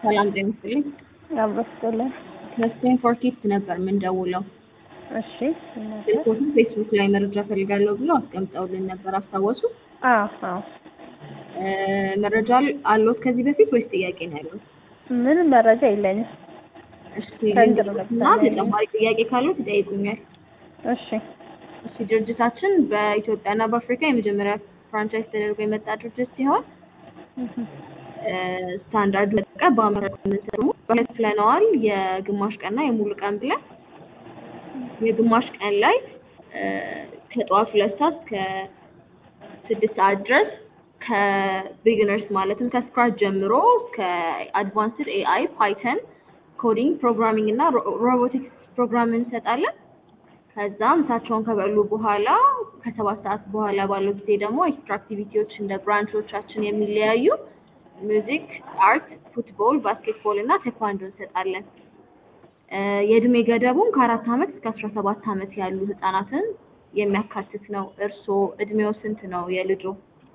ሰላም ጤና ይስጥልኝ። አብሮስቶልን ከስፔን ፎር ኪድስ ነበር የምንደውለው። እሺ ስልኮቱን ፌስቡክ ላይ መረጃ ፈልጋለሁ ብለው አስቀምጠውልን ነበር። አስታወሱ? አዎ አዎ እ መረጃ አለዎት ከዚህ በፊት ወይስ ጥያቄ ነው ያለዎት? ምንም መረጃ የለኝም። እሺ ከእንትን እና ተጨማሪ ጥያቄ ካሉት ይጠይቁኛል። እሺ እሺ ድርጅታችን በኢትዮጵያና በአፍሪካ የመጀመሪያ ፍራንቻይዝ ተደርጎ የመጣ ድርጅት ሲሆን እ ስታንዳርድ ለቀ በአመት የምንሰሩ በሁለት ብለነዋል። የግማሽ ቀንና የሙሉ ቀን ብለን የግማሽ ቀን ላይ እ ከጠዋት ሁለት ሰዓት እስከ ስድስት ሰዓት ድረስ ከቢግነርስ ማለትም ከስክራች ጀምሮ እስከ አድቫንስድ ኤአይ፣ ፓይተን፣ ኮዲንግ፣ ፕሮግራሚንግ እና ሮቦቲክስ ፕሮግራም እንሰጣለን። ከዛም ምሳቸውን ከበሉ በኋላ ከሰባት ሰዓት በኋላ ባለው ጊዜ ደግሞ ኤክስትራ አክቲቪቲዎች እንደ ብራንቾቻችን የሚለያዩ ሚውዚክ፣ አርት፣ ፉትቦል፣ ባስኬትቦል እና ቴኳንዶ እንሰጣለን። እ የእድሜ ገደቡም ከአራት ዓመት እስከ አስራ ሰባት ዓመት ያሉ ህጻናትን የሚያካትት ነው። እርስዎ እድሜው ስንት ነው የልጆ?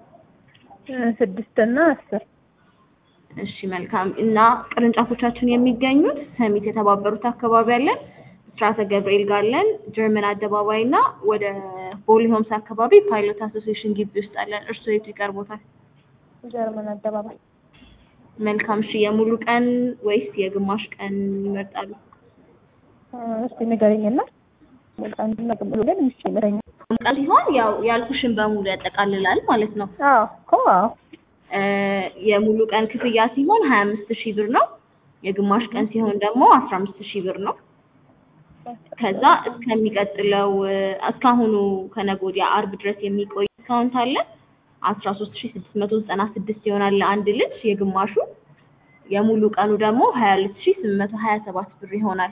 ስድስት እና አስር እሺ መልካም። እና ቅርንጫፎቻችን የሚገኙት ሰሚት የተባበሩት አካባቢ አለን፣ ስራተ ገብርኤል ጋር አለን፣ ጀርመን አደባባይ እና ወደ ቦሌ ሆምስ አካባቢ ፓይሎት አሶሲዬሽን ግቢ ውስጥ አለን። እርስዎ የቱ ይቀርቦታል? ጀርመን አደባባይ መልካም። እሺ የሙሉ ቀን ወይስ የግማሽ ቀን ይመርጣሉ? እ እስቲ ንገረኝና አንድና ቅብሉ ግን ምሽ ይመረኛል። ቀን ሲሆን ያው ያልኩሽን በሙሉ ያጠቃልላል ማለት ነው። አዎ እኮ አዎ እ የሙሉ ቀን ክፍያ ሲሆን ሀያ አምስት ሺህ ብር ነው። የግማሽ ቀን ሲሆን ደግሞ አስራ አምስት ሺህ ብር ነው። ከዛ እስከሚቀጥለው እ እስካሁኑ ከነገ ወዲያ አርብ ድረስ የሚቆይ ዲስካውንት አለ። አስራ ሶስት ሺህ ስድስት መቶ ዘጠና ስድስት ይሆናል ለአንድ ልጅ የግማሹ። የሙሉ ቀኑ ደግሞ ሀያ ሁለት ሺህ ስምንት መቶ ሀያ ሰባት ብር ይሆናል።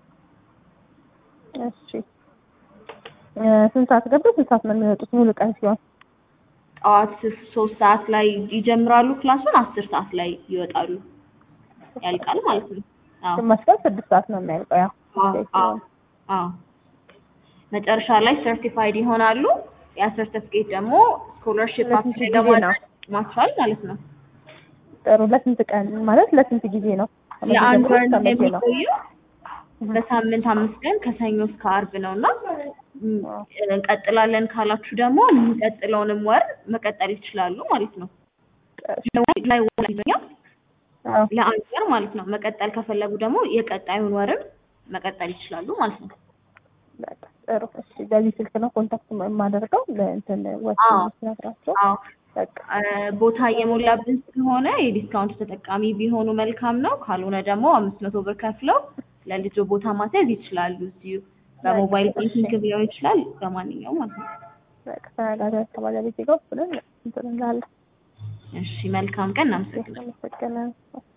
እሺ እ ስንት ሰዓት ገብተው ስንት ሰዓት ነው የሚወጡት ሙሉ ቀን ሲሆን? ጠዋት ሶስት ሰዓት ላይ ይጀምራሉ ክላሱን፣ አስር ሰዓት ላይ ይወጣሉ። ያልቃል ማለት ነው። አዎ ግማሽ ቀን ስድስት ሰዓት ነው የሚያልቀው ያው አዎ አዎ አዎ። መጨረሻ ላይ ሰርቲፋይድ ይሆናሉ። ያ ሰርቲፊኬት ደግሞ ስኮለርሺፕ ለስንት አፕላይ ጊዜ ነው? ለማድረግ ማስቻል ማለት ነው። ጥሩ ለስንት ቀን ማለት ለስንት ጊዜ ነው? ለአንድ ወር ከመቼ ነው? የሚቆየው በሳምንት አምስት ቀን ከሰኞ እስከ አርብ ነው እና ም፣ እንቀጥላለን ካላችሁ ደግሞ የሚቀጥለውንም ወር መቀጠል ይችላሉ ማለት ነው። ላይ ወር አዎ ለአንድ ወር ማለት ነው። መቀጠል ከፈለጉ ደግሞ የቀጣዩን ወርም መቀጠል ይችላሉ ማለት ነው። በቃ ጥሩ። እሺ በዚህ ስልክ ነው ኮንታክት የማደርገው ለእንትን ወጥ አዎ። ስነግራቸው አዎ በቃ እ ቦታ እየሞላብን ስለሆነ የዲስካውንት ተጠቃሚ ቢሆኑ መልካም ነው። ካልሆነ ደግሞ አምስት መቶ ብር ከፍለው ለልጆ ቦታ ማስያዝ ይችላሉ። እዚሁ በሞባይል በቃ እሺ። ባንኪንግ ሊሆን ይችላል፣ በማንኛውም ማለት ነው። በቃ ተነጋገር ከባለቤቴ ጋር ብለን እንትን እንላለን። እሺ መልካም ቀን፣ እናመሰግናለን። አመሰግናለሁ።